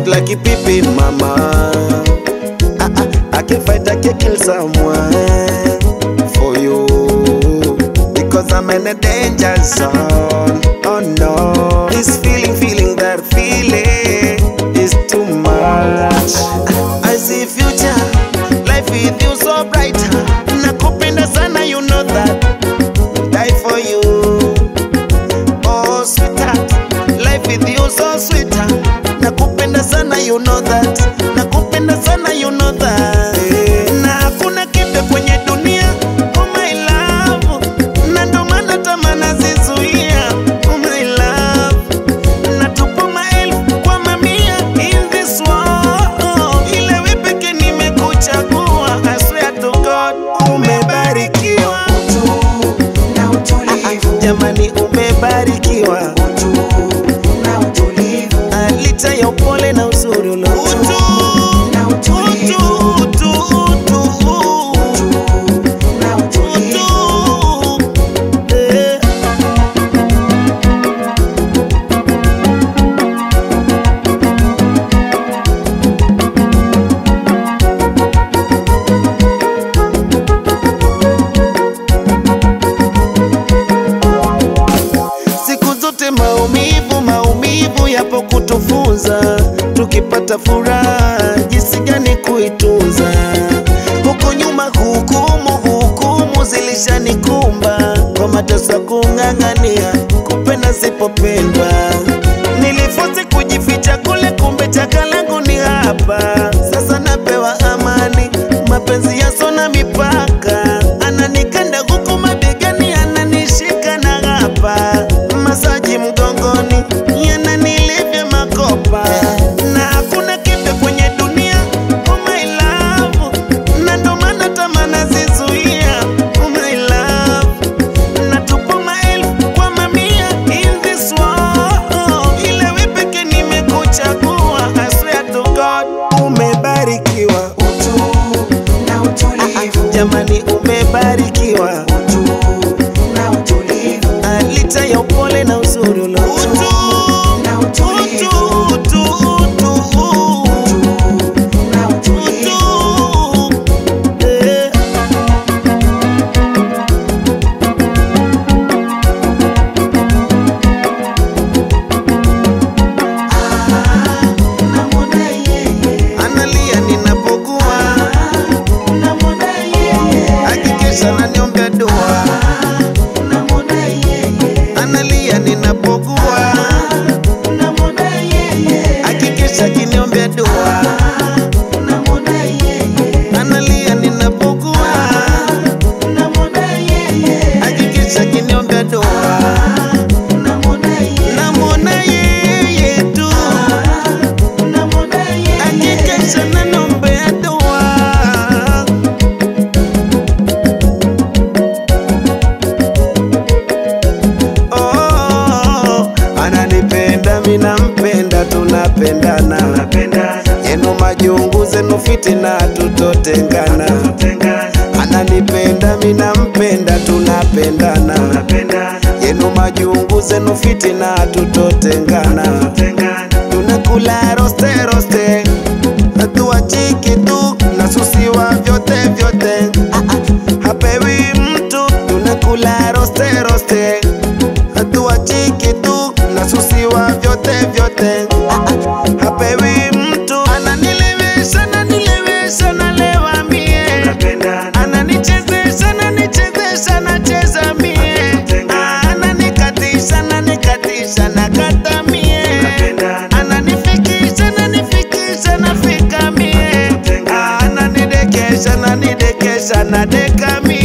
sweet like a pipi, mama. Ah, ah, I can fight, I can kill someone for you because I'm in a danger zone. Oh no, this feeling, feeling that feeling is too much. I see future, life with you so bright. Nakupenda sana, you know that. Die for you. Oh sweetheart, life with you so sweet. Nakupenda sana, you know that. Nakupenda sana, you know that. Na hakuna kipe kwenye dunia, oh my love. Na ndo maana tamaa nazizuia, oh my love. Natupa maelfu kwa mamia in this world. Ile wewe pekee nimekuchagua, I swear to God, umebarikiwa. na utulivu, Jamani, umebarikiwa. utu na utulivu, Ah, licha ya upole na uzuri ulo na utulivu, na utulivu. Eh. Siku zote maumivu, maumivu yapo kutufunza, tukipata furaha jinsi gani kuitunza. Huko nyuma hukumu, hukumu zilishanikumba kwa mateso ya kung'ang'ania kupenda sipopendwa. Nilifosi kujificha kule, kumbe chaka langu ni hapa. Sasa napewa amani, mapenzi yasona mipaka, ananikanda huku mabegani, ananishika na hapa, masaji mgongoni, yananilivya makopa, na hakuna kipe kwenye dunia, oh my love, na ndo maana tamaa nazizuia, oh my love, natupa maelfu kwa mamia in this world, ile wewe pekee nimekuchagua, I swear to God, umebarikiwa. Utu na utulivu, Jamani, umebarikiwa. utu na utulivu, Ah, licha ya upole na uzuri ulo na utulivu, na utulivu. Eh. Namwona yeye, Analia ninapokuwa namwona yeye, hakikisha naniombea dua. namwona yeye, Analia ninapokuwa namwona yeye, hakikisha kiniombea dua. namwona yeye, Analia ninapokuwa namwona yeye, hakikisha kiniombea dua. namwona yeye, Namwona yeye tu namwona yeye. hakikisha naniombea dua. Oh, ananipenda mina mpenda tunapendana yenu majungu zenu fitina tutotengana ananipenda mina mpenda tunapendana yenu majungu zenu fitina tutotengana tunakula roste roste hatuachiki tu nasusiwa vyote vyote Ah, ah, hapewi mtu tunakula roste roste hatuachiki tu nasusiwa vyote vyote Ah, ah, hapewi mtu ananilewesha nanilewesha nalewa mie ananichezesha nanichezesha nacheza mie Ah, ananikatisha nanikatisha nakata mie ananifikisha nanifikisha nafika mie Ah, ananidekesha nanidekesha nadeka mie